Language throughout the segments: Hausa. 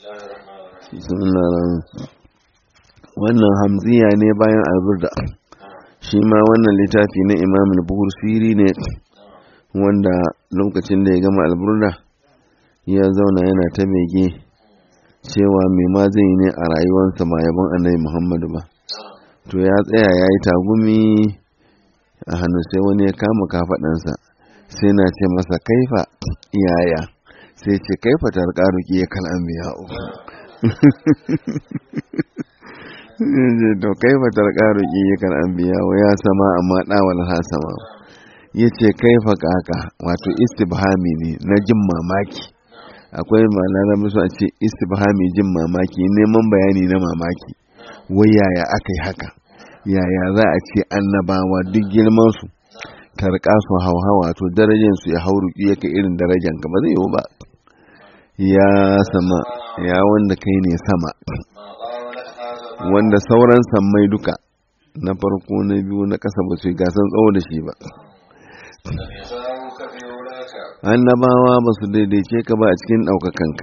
wannan hamziya ne bayan alburda shi ma wannan littafi na imam al-bursiri ne wanda lokacin da ya gama alburda ya zauna yana ta bege cewa mai ma zai ne a rayuwarsa ba yabon annabi muhammadu ba to ya tsaya ya yi tagumi a hannu sai wani ya kama kafaɗansa sai na ce masa kaifa yaya sai ce kaifa tarƙaruki ya kalan biya to kaifa tarƙaruki ya kalan biya ya sama amma ɗawal ha sama ya ce kaifa kaka wato istibhami ne na jin mamaki akwai malarabi su a ce istibhami jin mamaki neman bayani na mamaki wai yaya aka yi haka yaya za a ce annabawa duk girman su tarka su hauhawa to darajar su ya hauru ya ka irin darajar ka ba zai yiwu ba ya sama ya wanda kai ne sama wanda sauran sammai duka na farko na biyu na ƙasa ba su gasan tsawo da shi ba annabawa ba su daidaice ka ba a cikin ɗaukakanka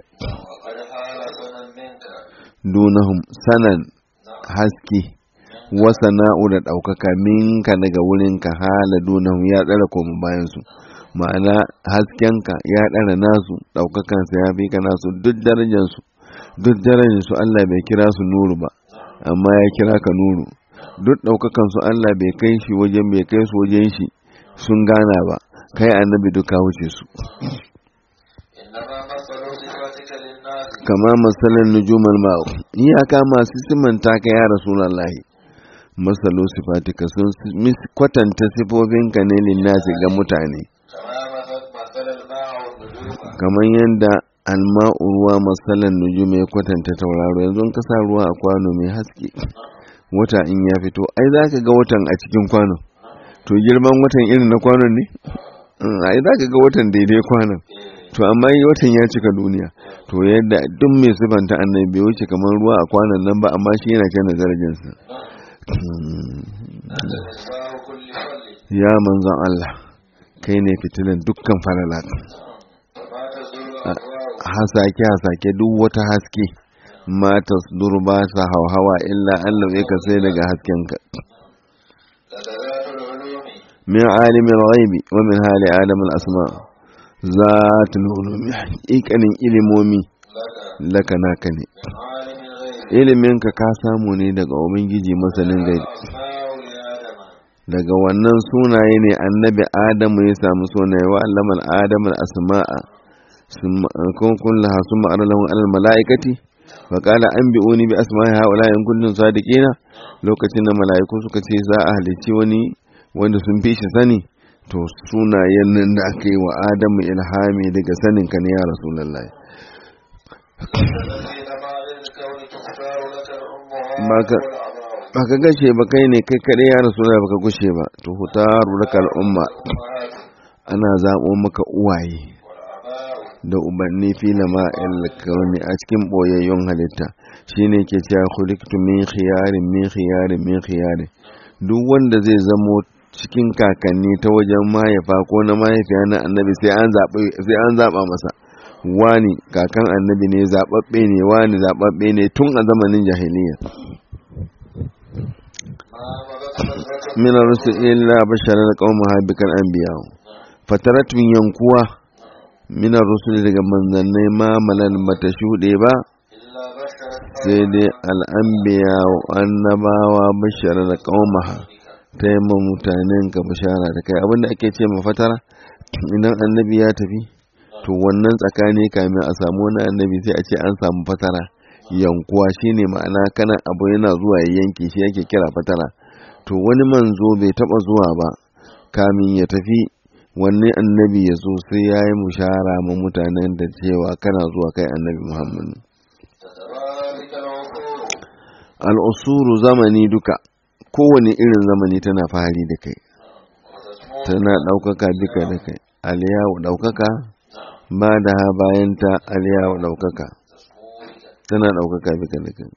dunahum sanan haske wasa na'u da ɗaukaka minka daga wurinka hala dunahum ya ɗara koma bayansu ma'ana haskenka ya ɗara nasu ɗaukakansa ya fi ka nasu duk darajansu duk darajansu Allah bai kira su nuru ba amma ya kira ka nuru duk ɗaukakansu Allah bai kai shi wajen bai kai su wajen shi sun gana ba kai annabi duka wuce su kama masalan nujumal ma'u iyaka masu simanta ka ya rasulullahi masalo sifatika sun kwatanta sifofinka ne linnasi ga mutane kamar yadda alma'u ruwa masalan nujum ya kwatanta tauraro yanzu ka sa ruwa a kwano mai haske wata in ya fito ai za ka ga watan a cikin kwano to girman watan irin na kwanon ne ai za ka ga watan daidai kwanon to amma yi watan ya cika duniya to yadda duk mai sifanta annabi bai wuce kamar ruwa a kwanon nan ba amma shi yana kan darajarsa ya manzon Allah kai ne fitilan dukkan falala hasake hasake duk wata haske mata durba ta hauhawa illa Allah ya ka sai daga haskenka min alimin ghaibi wa min hali adam al-asma zatul ulumi haƙiƙanin ilimomi laka naka ne ilimin ka ka samu ne daga ubangiji masanin gaibi daga wannan sunaye ne annabi adamu ya samu sunaye wa allamal adamu al-asma'a kun kullaha summa aralahum alal mala'ikati fa qala anbi'uni bi asma'i haula in kuntum sadiqina lokacin da mala'iku suka ce za a halicci wani wanda sun fi shi sani to sunayen nan da aka yi wa adamu ilhami daga sanin ka ne ya rasulullahi ba ka gashe ba kai ne kai kaɗai ya rasulullahi ba ka gushe ba to hutaru laka al'umma ana zaɓo maka uwaye da ubanni fila ma kauni a cikin boyayyun halitta shine ke cewa khuliqtu min khiyarin min khiyarin min khiyarin duk wanda zai zamo cikin kakanni ta wajen mahaifa ko na mahaifiya na annabi sai an zaɓa sai an zaɓa masa wani kakan annabi ne zaɓaɓɓe ne wani zaɓaɓɓe ne tun a zamanin jahiliya min rusul illa basharan qaumaha bikal anbiya fataratun yankuwa minar rusuli daga manzannai ma malal bata shuɗe ba sai dai al'ambiya annabawa bashara da ƙaumaha ta yi ma mutanen ka bashara da kai abinda ake ce ma fatara idan annabi ya tafi to wannan tsakani kamin a samu wani annabi sai a ce an samu fatara yankuwa shine ma'ana kana abu yana zuwa ya yanke shi yake kira fatara to wani manzo bai taba zuwa ba kamin ya tafi wanne annabi ya zo sai ya yi mushara ma mutanen da cewa kana zuwa kai annabi muhammad al'usuru zamani duka kowane irin zamani tana fahari da kai tana ɗaukaka duka da kai aliyawu ɗaukaka ba da ha bayanta aliyawu ɗaukaka tana ɗaukaka duka da kai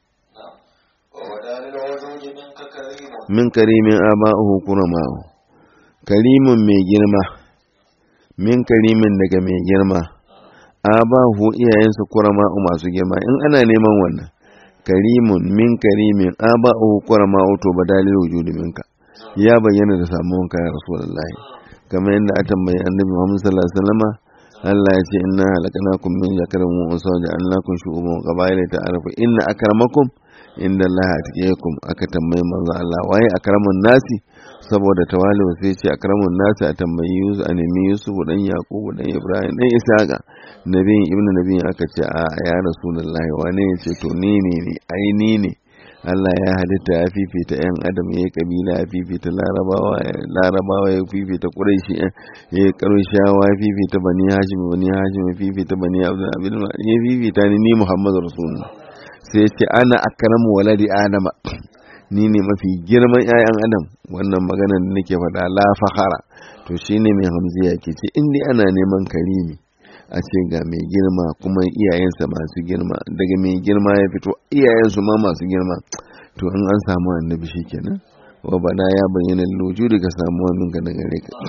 min karimin aba'uhu kurama'u karimin mai girma min karimin daga mai girma abahu iyayensa kurama masu girma in ana neman wannan karimun min karimin abahu kurama to badalil wujudi minka ya bayyana da samuwanka ya rasulullahi kamar yadda a tambayi annabi Muhammad sallallahu alaihi wasallama Allah ya ce inna halakanakum min zakarin wa unsa wa ja'alnakum shu'uban wa qabaila ta'arafu inna akramakum inda Allah atqiyakum aka tambayi manzo Allah waye akramun nasi saboda tawali sai ce akramun nasi a tambayi Yusuf a nemi Yusuf dan Yaqub dan Ibrahim dan Isaka nabiyin ibnu nabiyin aka ce a ya rasulullahi wane ya ce to ni ne ne ai ni ne Allah ya halitta ya fifita ‘yan adam ya yi kabila ya fifita larabawa larabawa ya fifita ƙuraishi ya yi ƙarshawa ya fifita bani hashim bani hashim ya fifita bani abdul abdul ya fifita ni ni muhammadu rasulullah sai ya ce ana akramu waladi adama ni ne mafi girman ‘ya'yan adam wannan maganar da nake faɗa la fakhara to shine mai hamziya ke ce in dai ana neman karimi a ce ga mai girma kuma iyayensa masu girma daga mai girma ya fito iyayensu ma masu girma to in an samu annabi shi kenan wa bana ya bayyana loju daga samuwa minka daga gare ka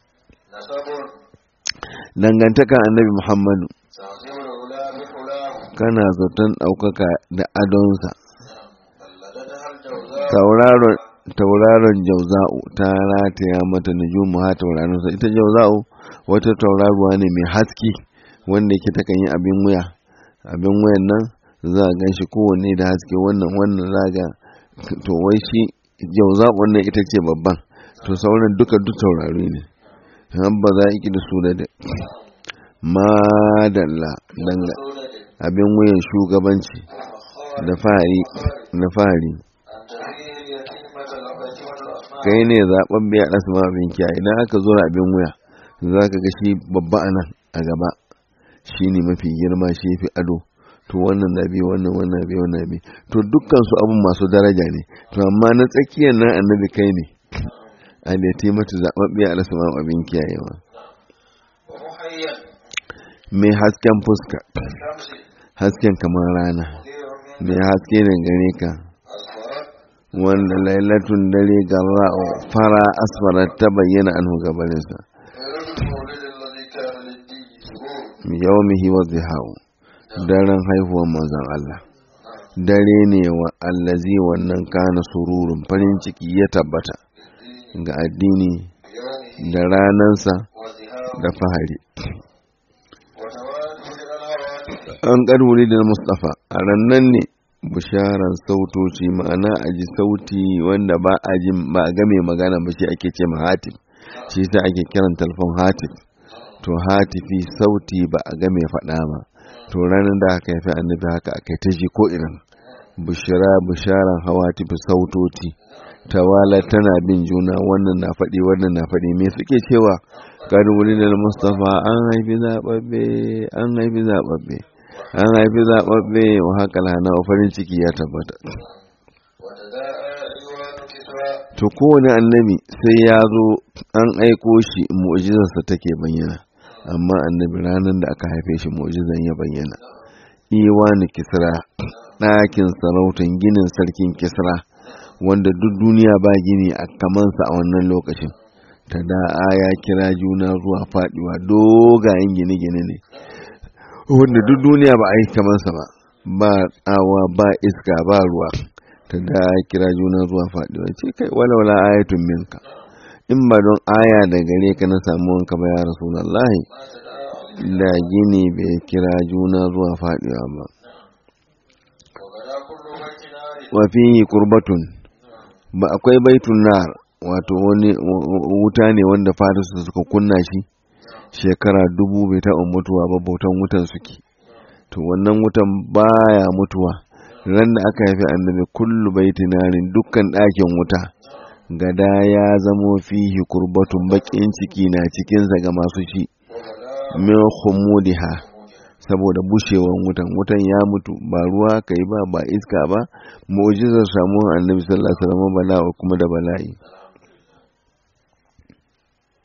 dangantaka annabi muhammadu kana zaton ɗaukaka da adonsa tauraron jauza'u ta rataya mata nujumu ha tauraronsa ita jauza'u wata tauraruwa ne mai haske wanda yake takan yi abin wuya abin wuyan nan za a gan shi kowanne da haske wannan wannan za ga to wai shi jauza wannan ita ce babban to sauran duka duk taurari ne an ba za ki da su da da madalla danga abin wuyan shugabanci da fari na fari kai ne zaɓen biya asma abin kiyaye idan aka zo abin wuya za ka ga shi babba a nan a gaba shi ne mafi girma shi fi ado to wannan na biyu wannan wannan biyu wannan biyu to dukkan su abun masu daraja ne to amma na tsakiyar nan annabi kai ne a da ta mata zaɓaɓɓiya a rasa abin kiyayewa mai hasken fuska hasken kamar rana mai haske da gare ka wanda lailatun dare garra fara asfara ta bayyana an gabaninsa yawmihi wa zihawu daren haihuwar manzon Allah dare ne wa allazi wannan kana sururun farin ciki ya tabbata ga addini da ranansa da fahari an ƙarwuri da mustafa a rannan ne bisharan sautoci ma'ana a ji sauti wanda ba a ji ba a game magana ba shi ake ce ma hatif shi sa ake kiran talfon hatif to hatifi sauti ba a game faɗa ba to ranar da aka haifi annabi haka aka ta ji ko irin bishara bisharan hawa tafi sautoci tawala tana bin juna wannan na faɗi wannan na faɗi me suke cewa kan wuri da mustafa an haifi zaɓaɓɓe an haifi zaɓaɓɓe an haifi zaɓaɓɓe wa haka lana farin ciki ya tabbata to kowane annabi sai ya zo an aiko shi mu'jizarsa take bayyana amma annabi ranar da aka haife shi mu'jizan ya bayyana iwani kisra ɗakin sarautan ginin sarkin kisra wanda duk duniya ba gini a kamansa a wannan lokacin ta da'a ya kira juna zuwa faɗiwa dogayen gine-gine ne wanda duk duniya ba a yi kamansa ba ba tsawa ba iska ba ruwa ta da kira juna zuwa faɗiwa ce kai walawala ayatun minka in ba don aya da gare ka na samu wanka ba ya rasulullahi da gini bai kira juna zuwa faɗiwa ba wafi kurbatun ba akwai baitun nar wato wani wuta ne wanda farisu suka kunna shi shekara dubu bai taɓa mutuwa ba bautan wutan suke to wannan wutan baya mutuwa ran da aka haifi annabi kullu baiti narin dukkan ɗakin wuta gada ya zamo fihi kurbatun baƙin ciki na cikinsa ga masu shi min khumudiha saboda bushewan wutan wutan ya mutu ba ruwa kai ba ba iska ba mu'jizar samuwar annabi sallallahu alaihi wasallam bala'a kuma da bala'i